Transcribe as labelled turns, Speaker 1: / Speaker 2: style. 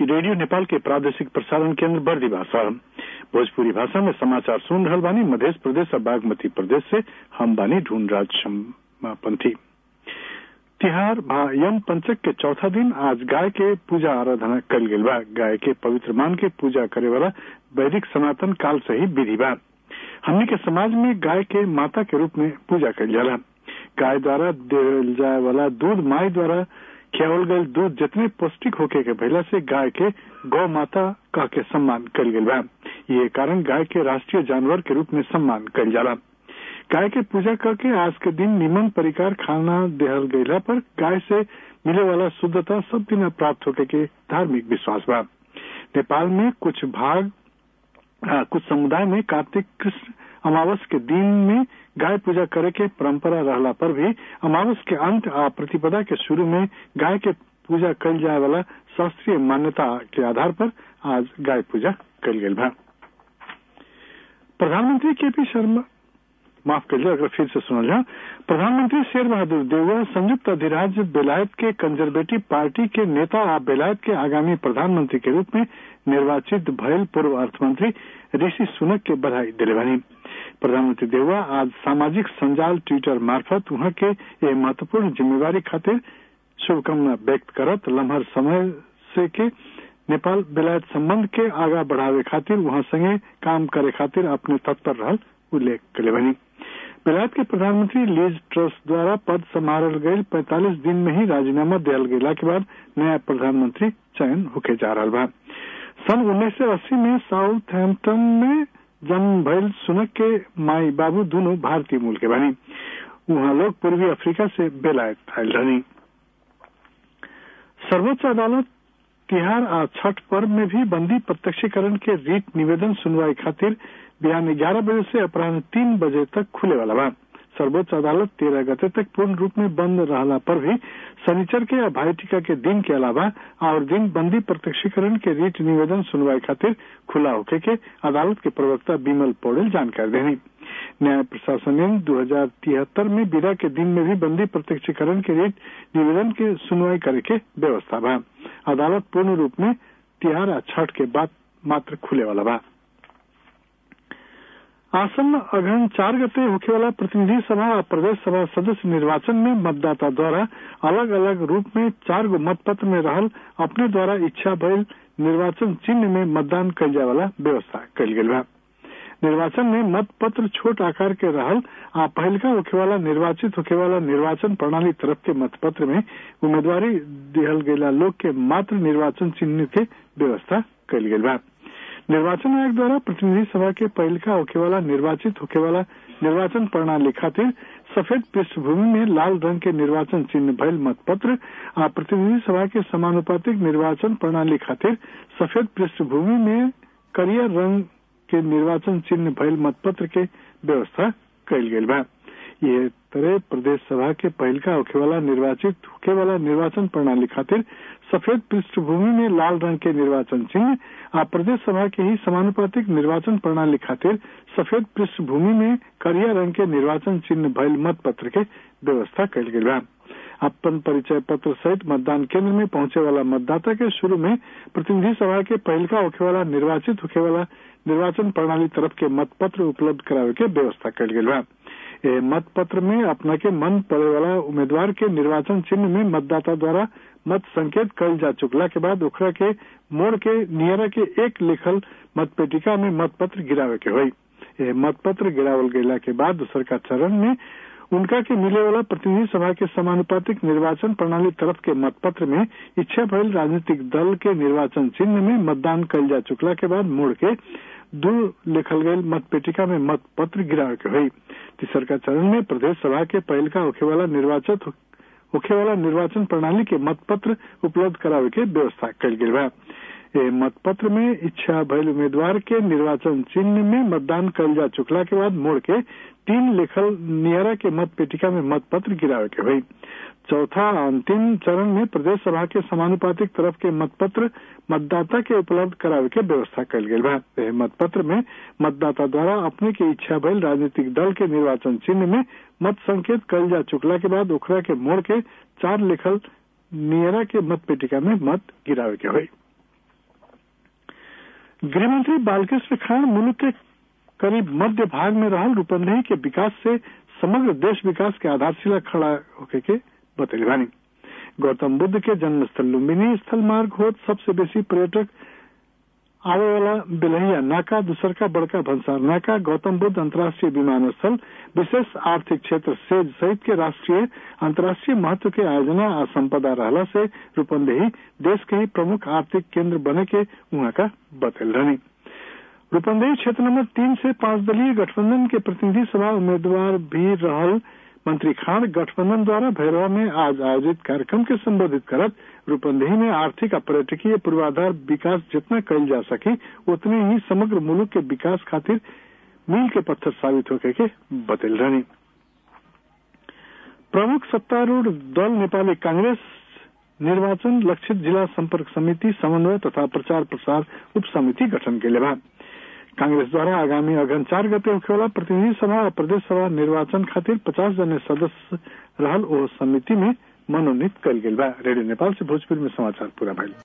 Speaker 1: radio Nepal के प्रादेशिक प्रसारण केंद्र बर्दी भाषा भोजपुरी भाषा में समाचार सुन रहल बानी मध्य प्रदेश और बागमती प्रदेश से हम बानी ढूंढराज पंथी तिहार यम पंचक के चौथा दिन आज गाय के पूजा आराधना कल गई बा गाय के पवित्र मान के पूजा करे वाला वैदिक सनातन काल से ही विधि बा हमनी के समाज में गाय के माता के रूप में पूजा कल जाला गाय द्वारा देवल जाए वाला दूध माई द्वारा खियावल गयल दूध जितने पौष्टिक होके के भैला से गाय के गौ माता कह के सम्मान कल गई बा ये कारण गाय के राष्ट्रीय जानवर के रूप में सम्मान कल जाला गाय के पूजा करके आज के दिन निमन परिकार खाना देहल गयला पर गाय से मिले वाला शुद्धता सब दिन प्राप्त होके के धार्मिक विश्वास बा नेपाल में कुछ भाग आ, कुछ समुदाय में कार्तिक कृष्ण अमावस के दिन में गाय पूजा करे के परंपरा रहला पर भी अमावस के अंत आ प्रतिपदा के शुरू में गाय के पूजा कल जाए वाला शास्त्रीय मान्यता के आधार पर आज गाय पूजा कल गई बा प्रधानमंत्री के पी शर्मा माफ कर अगर फिर से सुनल जाओ प्रधानमंत्री शेर बहादुर देववा संयुक्त अधिराज्य बेलायत के कंजर्वेटिव पार्टी के नेता आ बेलायत के आगामी प्रधानमंत्री के रूप में निर्वाचित भयल पूर्व अर्थमंत्री ऋषि सुनक के बधाई दिले बनी प्रधानमंत्री देववा आज सामाजिक संजाल ट्विटर मार्फत वहां के ये महत्वपूर्ण जिम्मेवारी खातिर शुभकामना व्यक्त करत लम्हर समय से के नेपाल बेलायत संबंध के आगा बढ़ावे खातिर वहां संगे काम करे खातिर अपने तत्पर रहल उल्लेख करे बनी बेलायत के प्रधानमंत्री लीज ट्रस्ट द्वारा पद संभाल गये 45 दिन में ही राजीनामा दियल गेला के बाद नया प्रधानमंत्री चयन होके जा रहा बा सन उन्नीस सौ अस्सी में साउथ हैम्पटन में जन्म भयल सुनक के माई बाबू दोनों भारतीय मूल के बनी वहां लोग पूर्वी अफ्रीका से बेलायत आयल रहनी सर्वोच्च अदालत तिहार आ छठ पर्व में भी बंदी प्रत्यक्षीकरण के रीट निवेदन सुनवाई खातिर बिहान ग्यारह बजे से अपराह्न तीन बजे तक खुले वाला बा सर्वोच्च अदालत तेरह गते तक पूर्ण रूप में बंद रहला पर भी शनिचर के या भाई टीका के दिन के अलावा और दिन बंदी प्रत्यक्षीकरण के रीट निवेदन सुनवाई खातिर खुला होके के अदालत के प्रवक्ता बिमल पौडेल जानकारी देनी न्याय प्रशासन ने दो हजार तिहत्तर में बिरा के दिन में भी बंदी प्रत्यक्षीकरण के रीट निवेदन के सुनवाई करे के व्यवस्था बा अदालत पूर्ण रूप में तिहार छठ के बाद मात्र खुले वाला बा आसन्न अगहन चार गते होखे वाला प्रतिनिधि सभा और प्रदेश सभा सदस्य निर्वाचन में मतदाता द्वारा अलग अलग रूप में चार गो मतपत्र में रहल अपने द्वारा इच्छा भइल निर्वाचन चिन्ह में मतदान कल जाए वाला व्यवस्था कल गई बा निर्वाचन में मतपत्र छोट आकार के रहल आ पहलका होखे वाला निर्वाचित होखे वाला निर्वाचन प्रणाली तरफ के मतपत्र में उम्मीदवारी दिहल गयला लोग के मात्र निर्वाचन चिन्ह के व्यवस्था कल गई बा निर्वाचन आयोग द्वारा प्रतिनिधि सभा के पहलका होखे वाला निर्वाचित होखे वाला निर्वाचन प्रणाली खातिर सफेद पृष्ठभूमि में लाल रंग के निर्वाचन चिन्ह भयल मतपत्र आ प्रतिनिधि सभा के समानुपातिक निर्वाचन प्रणाली खातिर सफेद पृष्ठभूमि में करिया रंग के निर्वाचन चिन्ह भयल मतपत्र के व्यवस्था कल गई बा ये तरह प्रदेश सभा के पहलका होखे वाला निर्वाचित होखे वाला निर्वाचन प्रणाली खातिर सफेद पृष्ठभूमि में लाल रंग के निर्वाचन चिन्ह आ प्रदेश सभा के ही समानुपातिक निर्वाचन प्रणाली खातिर सफेद पृष्ठभूमि में करिया रंग के निर्वाचन चिन्ह भयल मतपत्र के व्यवस्था कल गई बा अपन परिचय पत्र सहित मतदान केंद्र में पहुंचे वाला मतदाता के शुरू में प्रतिनिधि सभा के पहलका होखे वाला निर्वाचित होखे वाला निर्वाचन प्रणाली तरफ के मतपत्र उपलब्ध करावे के व्यवस्था कल गई बा मतपत्र में अपना के मन पड़े वाला उम्मीदवार के निर्वाचन चिन्ह में मतदाता द्वारा मत संकेत कल जा चुकला के बाद ओकरा के मोड़ के नियरा के एक लिखल मतपेटिका में मतपत्र गिरावे के हुई मतपत्र गिरावल गयला के बाद दूसर का चरण में उनका के मिले वाला प्रतिनिधि सभा के समानुपातिक निर्वाचन प्रणाली तरफ के मतपत्र में इच्छा भयल राजनीतिक दल के निर्वाचन चिन्ह में मतदान कल जा चुकला के बाद मोड़ के दो लिखल गये मतपेटिका में मतपत्र गिरावे के हुई तीसर का चरण में प्रदेश सभा के पहल का होखे वाला निर्वाचित होखे वाला निर्वाचन प्रणाली के मतपत्र उपलब्ध करावे के व्यवस्था कल गई बा मतपत्र में इच्छा भयल उम्मीदवार के निर्वाचन चिन्ह में मतदान कल जा चुकला के बाद मोड़ के तीन लिखल नियरा के मत पेटिका में मतपत्र गिरावे के हुई चौथा अंतिम चरण में प्रदेश सभा के समानुपातिक तरफ के मतपत्र मतदाता के उपलब्ध करावे के व्यवस्था कल गई बा मतपत्र में मतदाता द्वारा अपने के इच्छा भयल राजनीतिक दल के निर्वाचन चिन्ह में मत संकेत कल जा चुकला के बाद ओखरा के मोड़ के चार लिखल नियरा के मत पेटिका में मत गिरावे के हुई गृहमंत्री बालकृष्ण खान मुल्क के करीब मध्य भाग में रहल रूपंदेही के विकास से समग्र देश विकास के आधारशिला खड़ा होके के बतैले बानी गौतम बुद्ध के जन्म स्थल लुम्बिनी स्थल मार्ग होत सबसे बेसी पर्यटक आवे वाला बेलहिया नाका दूसरका बड़का भंसार नाका गौतम बुद्ध अंतर्राष्ट्रीय विमानस्थल विशेष आर्थिक क्षेत्र सेज सहित के राष्ट्रीय अंतर्राष्ट्रीय महत्व के आयोजना आ संपदा रहला से रूपंदेही देश के ही प्रमुख आर्थिक केंद्र बने के वहां का बतल रहनी रूपंदेही क्षेत्र नंबर तीन से पांच दलीय गठबंधन के प्रतिनिधि सभा उम्मीदवार भी रहल मंत्री खान गठबंधन द्वारा भैरवा में आज आयोजित कार्यक्रम के संबोधित करत रूपंदेही में आर्थिक और पर्यटकीय पूर्वाधार विकास जितना कल जा सके उतने ही समग्र मुल्क के विकास खातिर मील के पत्थर साबित होके के बतल रहनी प्रमुख सत्तारूढ़ दल नेपाली कांग्रेस निर्वाचन लक्षित जिला संपर्क समिति समन्वय तथा प्रचार प्रसार उप समिति गठन के लिए कांग्रेस द्वारा आगामी अगन चार गते होखेवाला प्रतिनिधि सभा और प्रदेश सभा निर्वाचन खातिर पचास जने सदस्य रहल ओ समिति में मनोनीत कल गेल बा रेडियो नेपाल से भोजपुर में समाचार पूरा भइल